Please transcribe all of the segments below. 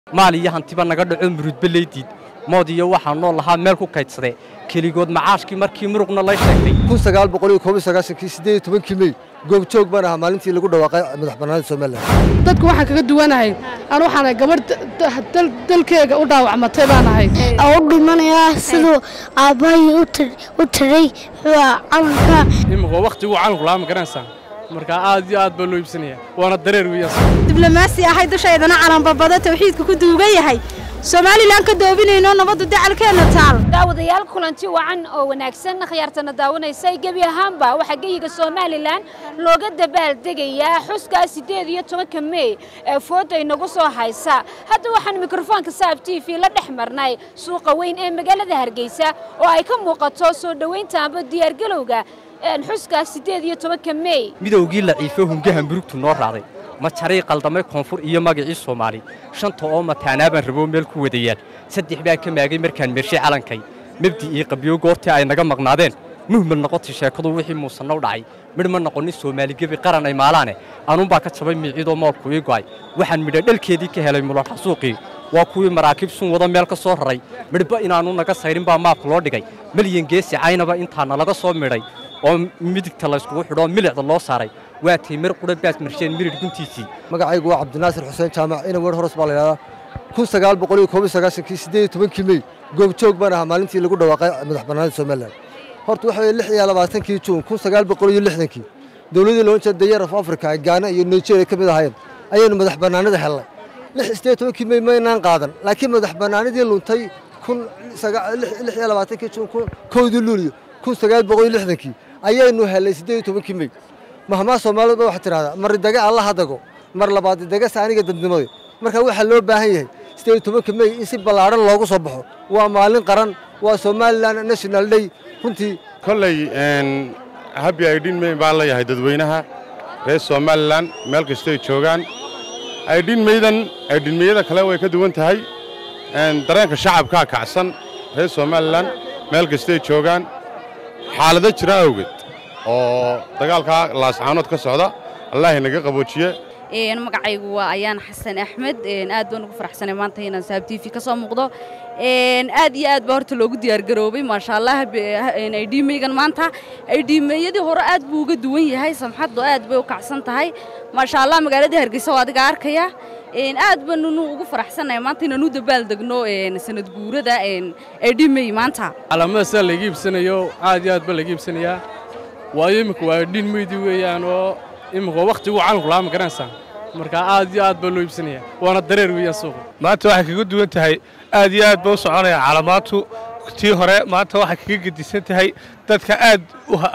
maal iyo hantiba naga dhaco murudbelaydiid mood iyo waxaa nool lahaa meel ku kaydsadee keligood macaashkii markii muruqna lay sheegtay kii mey goobjoog baan ahaa maalintii lagu dhawaaqay madax bannaanida somalilan dadku waxaan kaga duwanahay aan waxaanahay gabadh dalkeega u dhaawacmatay baan ahay u dhimanayaa siduu aabbahay u tiray calanka imika wakhtiguu calanku lahaa ma garanaysaa markaa aad iyo aad baa loo iibsanaya waana dareer weeyaan diblomaasi ahay dushaydana calanbabada tawxiidka ku duugan yahay somalilan ka doobinayno nabaddu dacalkeenna taal daawadayaal kulanti wacan oo wanaagsan khiyaartana daawanaysay gebi ahaanba waxaa geyiga somalilan looga dabaaldegayaa xuskaa siddeed iyo tobanka mey ee fooda inagu soo haysa hadda waxaan mikrofoonka saab t v la dhex marnay suuqa weyn ee magaalada hargeysa oo ay ka muuqato soo dhowaynta amba diyaargalowga xuska siddeed iyo tobanka mey midowgii laciifo hungaha murugtu noo raacday ma jaray qaldamay koonfur iyo magacii soomaali shanta oo mataanaabaan raboo meel ku wadayaan saddex baa ka maagay markaan mershay calankay mabdi iyo qabyo goortii ay naga maqnaadeen muhmad noqotay sheekadu wixii muusanna u dhacay midh ma noqonin soomaaligebi qaran ay maalaane anuunbaa ka jabay miicidoo moolku ii go'ay waxaan midha dhalkeedii ka helay muladha suuqii waa kuwii maraakiib sun wada meel ka soo raray midhba inaanu naga sayrin baa maabka loo dhigay milyan geesi caynaba intaana laga soo midhay oo midigta layskugu xidhoo milicda loo saaray waa tay mir qudha baas marsheen mirir guntiisii magacaygu waa cabdinaasir xuseen jaamac ina weer horos baa la yidhahdaa kii mey goobjoog baan ahaa maalintii lagu dhawaaqay madax bannaanida somalilan horta waxa weye lix iyo labaatankii juun kun sagaal boqol iyo lixdankii dowladdii loon jeeda dayar of africa ay gaana iyo nigeria ka mid ahaayeen ayaynu madax bannaanida hellay lix sideed tobankii mey maynaan qaadan laakiin madax bannaanidii luntay kun lix iyo labaatankii juun kowdii luuliyo kun sagaal boqol iyo lixdankii ayaynu hellay siddeed iyo tobankii mey mahmaa soomaalidu ba waxaa tidhahdaa mar daga alla hadago mar labaad daga saaniga dadnimada marka waxaa loo baahan yahay siddeed iyo tobanka mey in si ballaadhan loogu soo baxo waa maalin qaran waa somalilan national day runtii kolley habi aydhin mey baan leeyahay dadweynaha reer somalilan meel kastoy joogaan aydhin meydan aydhinmeyada kale way ka duwan tahay dareenka shacabkaa kacsan reer somalilan meel kastoy joogaan xaalado jira awgeed oo dagaalkaa laascaanood ka socda allaahi naga qaboojiye magacaygu waa ayaan xasan axmed aad baan ugu faraxsanay maanta inaan saab t v ka soo muuqdo aad iyo aad baa horta loogu diyaargaroobay maasha allah aydhiimeygan maanta aydhiimeeyadii hore aad buu uga duwan yahay samxaddu aad bay u kacsan tahay maasha allah magaaladii hargeysa oo adiga arkaya aad baannu ugu faraxsannahay maanta inaanu dabaaldegno sanad guurada aydhiimey maanta calaamada sidaa layga iibsanayo aad iyo aad baa layga iibsanayaa waayo imika waa aydhiin meydi weeyaan oo imika wakhtiguu calanku lahaa ma garanaysaa markaa aad iyo aad baa loo iibsanaya waana dareer weeyaan suuqa maanta waxay kaga duwan tahay aad iyo aad ba u soconaya calaamaadtu tii hore maanta waxay kaga gedisan tahay dadka aad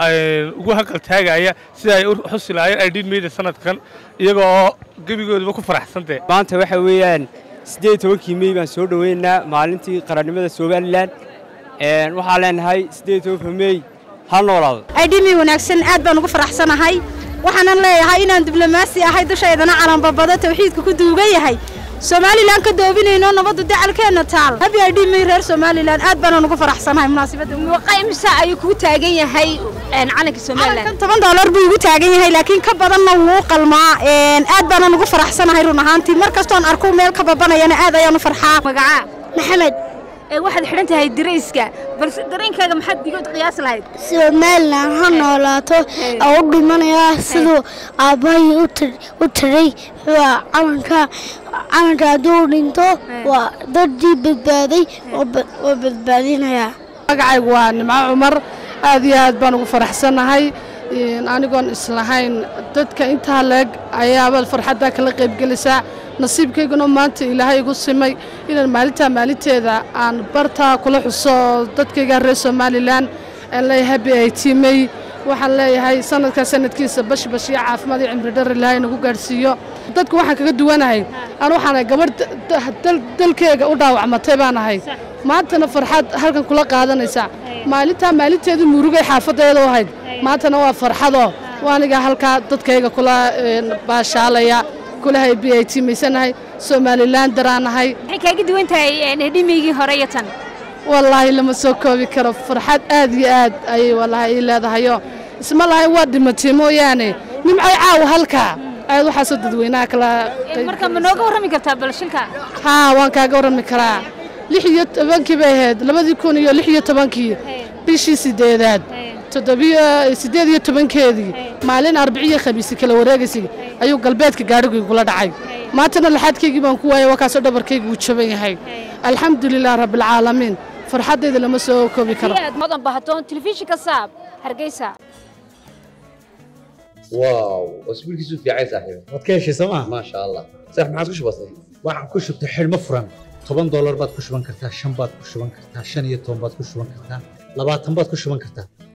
ugu hanqal taagaya sida ay u xusi lahaayeen aydhiin meyda sanadkan iyagoo oo gebigooduba ku faraxsantee maanta waxa weeyaan siddeed tobankii mey baan soo dhoweynaa maalintii qarannimada somalilan waxaa leenahay siddeed tobanka mey ha noolaado aydhimi wanaagsan aad baan ugu faraxsanahay waxaanan leeyahay inaan diblomaasi ahay dushaydana calanbabada tawxiidka ku duugan yahay somalilan ka doobinayno nabaddu dacalkeenna taal habi aydhimay reer somalilan aad baanaan ugu faraxsanahay munaasabadda imsa ayuu kugu taagan yahay calanka somalilan toban doolar buu igu taagan yahay laakiin ka badanna wuu qalmaa aad baanaan ugu faraxsanahay run ahaantii mar kastoon arko meel ka babanayana aad ayaan u farxaa magaca maxamed waxaad xidhan tahay darayska balse dareenkaaga maxaad digood qiyaas lahayd somalilan ha noolaato oo u dhimanayaa siduu aabbahay u tiray calanka calanka hadduu dhinto waa dadii badbaaday oo badbaadinayaa magacaygu waa nimco cumar aad iyo aad baan ugu faraxsannahay anigoon islahayn dadka intaa leeg ayaaba farxaddaa kala qaybgelisaa nasiibkayguna maanta ilaahay igu simay inaan maalintaa maalinteeda aan bartaa kula xuso dadkayga reer somalilan aan leeyahay habi ay tiimey waxaan leeyahay sanadkaa sanadkiisa bashbash iyo caafimaad iyo cimri dhar ilaahay nagu gaadhsiiyo dadku waxaan kaga duwanahay aan waxaanahay gabadh dalkeega u dhaawacmatay baan ahay maantana farxad halkan kula qaadanaysa maalintaa maalinteedii murugay xaafaddeeda u ahayd maantana waa farxadoo waaniga halkaa dadkayga kula baashaalaya kulahay bi ay tiimaysanahay somalilan daraanahay maxay kaaga duwan tahay hedhimeygii hore iyo tan wallaahi lama soo koobi karo farxad aad iyo aad ayay wallaahi ii leedahayo isma lahayn waa dhimatay mooyaane nimcay caawa halkaa aad waxaasoo dadweynaha kala marka ma nooga warrami kartaa bal shilka haa waan kaaga warrami karaa lix iyo tobankii bay ahayd labadii kun iyo lix iyo tobankii bishii sideedaad toddobiyo siddeed iyo tobankeedii maalin arbiciyo khamiisi kala wareegaysay ayuu galbeedka gaadhigii kula dhacay maantana laxaadkaygii baan ku waayay wakaasoo dhabarkayga uu jaban yahay alxamdulilah rabbilcaalamiin farxaddayda lama soo koobi karo aad mudan bahatoon telefishinka saab hargeysa واو اسبوعك في عايز صاحبي waad ka heshay sooma ما شاء الله صح ما عاد وش بصير waxaan ku shubtay xidhmo furan toban doolar baad ku shuban kartaa shan baad ku shuban kartaa shan iyo toban baad ku shuban kartaa labaatan baad ku shuban kartaa